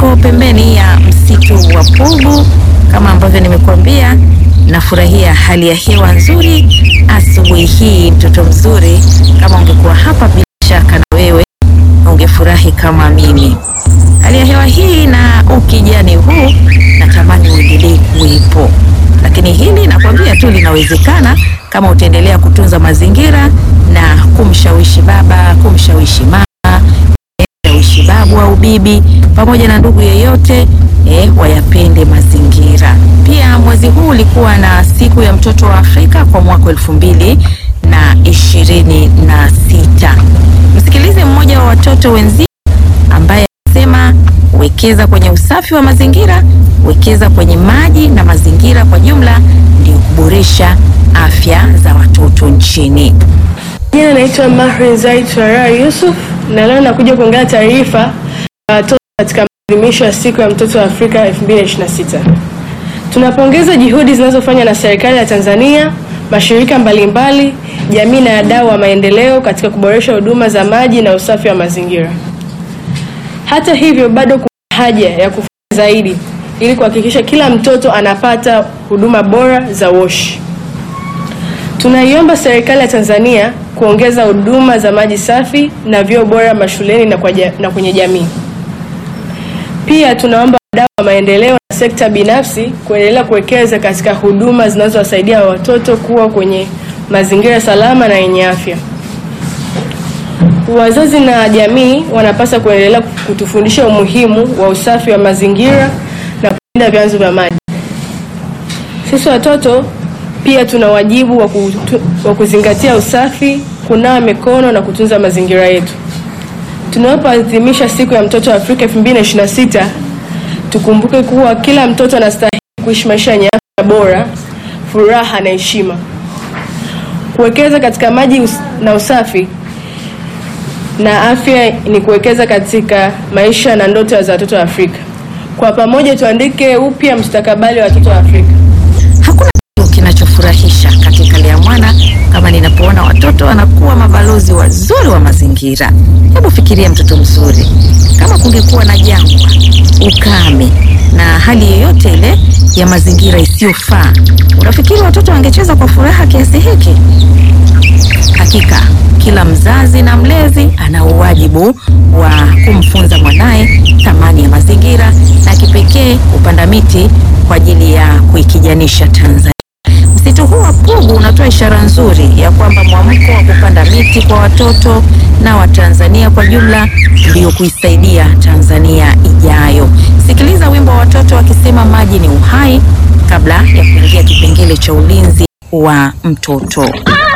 Niko pembeni ya msitu wa Pugu kama ambavyo nimekuambia, nafurahia hali ya hewa nzuri asubuhi hii. Mtoto mzuri, kama ungekuwa hapa, bila shaka na wewe ungefurahi kama mimi. Hali ya hewa hii na ukijani huu natamani uendelee kuwepo, lakini hili nakwambia tu linawezekana kama utaendelea kutunza mazingira na kumshawishi baba, kumshawishi mama kumshawishi babu au bibi pamoja na ndugu yeyote eh, wayapende mazingira. Pia mwezi huu ulikuwa na siku ya mtoto wa Afrika kwa mwaka elfu mbili na ishirini na sita. Msikilize mmoja wa watoto wenzi ambaye anasema wekeza kwenye usafi wa mazingira, wekeza kwenye maji na mazingira kwa jumla, ndio kuboresha afya za watoto nchini. Jina naitwa Mahrin Zaid Farah Yusuf na leo nakuja kuongea taarifa ya watoto katika maadhimisho ya siku ya mtoto wa Afrika 2026. Tunapongeza juhudi zinazofanywa na serikali ya Tanzania, mashirika mbalimbali, jamii na wadau wa maendeleo katika kuboresha huduma za maji na usafi wa mazingira. Hata hivyo, bado kuna haja ya kufanya zaidi ili kuhakikisha kila mtoto anapata huduma bora za woshi. Tunaiomba serikali ya Tanzania kuongeza huduma za maji safi na vyoo bora mashuleni na, kwa ja, na kwenye jamii. Pia tunaomba wadau wa maendeleo na sekta binafsi kuendelea kuwekeza katika huduma zinazowasaidia watoto kuwa kwenye mazingira salama na yenye afya. Wazazi na jamii wanapaswa kuendelea kutufundisha umuhimu wa usafi wa mazingira na kulinda vyanzo vya maji. Sisi watoto pia tuna wajibu wa, kutu, wa kuzingatia usafi, kunawa mikono na kutunza mazingira yetu. Tunapoadhimisha siku ya mtoto wa Afrika 2026, tukumbuke kuwa kila mtoto anastahili kuishi maisha yenye afya bora, furaha na heshima. Kuwekeza katika maji us na usafi na afya ni kuwekeza katika maisha na ndoto za watoto wa Afrika. Kwa pamoja tuandike upya mustakabali wa watoto wa Afrika. Hakuna kitu kinachofurahisha katika lea mwana kama ninapoona watoto wanakuwa mabalozi wazuri wa mazingira. Hebu fikiria mtoto mzuri, kama kungekuwa na jangwa, ukame na hali yoyote ile ya mazingira isiyofaa, unafikiri watoto wangecheza kwa furaha kiasi hiki? Hakika kila mzazi na mlezi ana uwajibu wa kumfunza mwanaye thamani ya mazingira na kipekee kupanda miti kwa ajili ya kuikijanisha Tanzania. Msitu huu wa Pugu unatoa ishara nzuri ya kwamba mwamko wa kupanda miti kwa watoto na Watanzania kwa jumla ndio kuisaidia Tanzania ijayo. Sikiliza wimbo wa watoto wakisema maji ni uhai kabla ya kuingia kipengele cha ulinzi wa mtoto.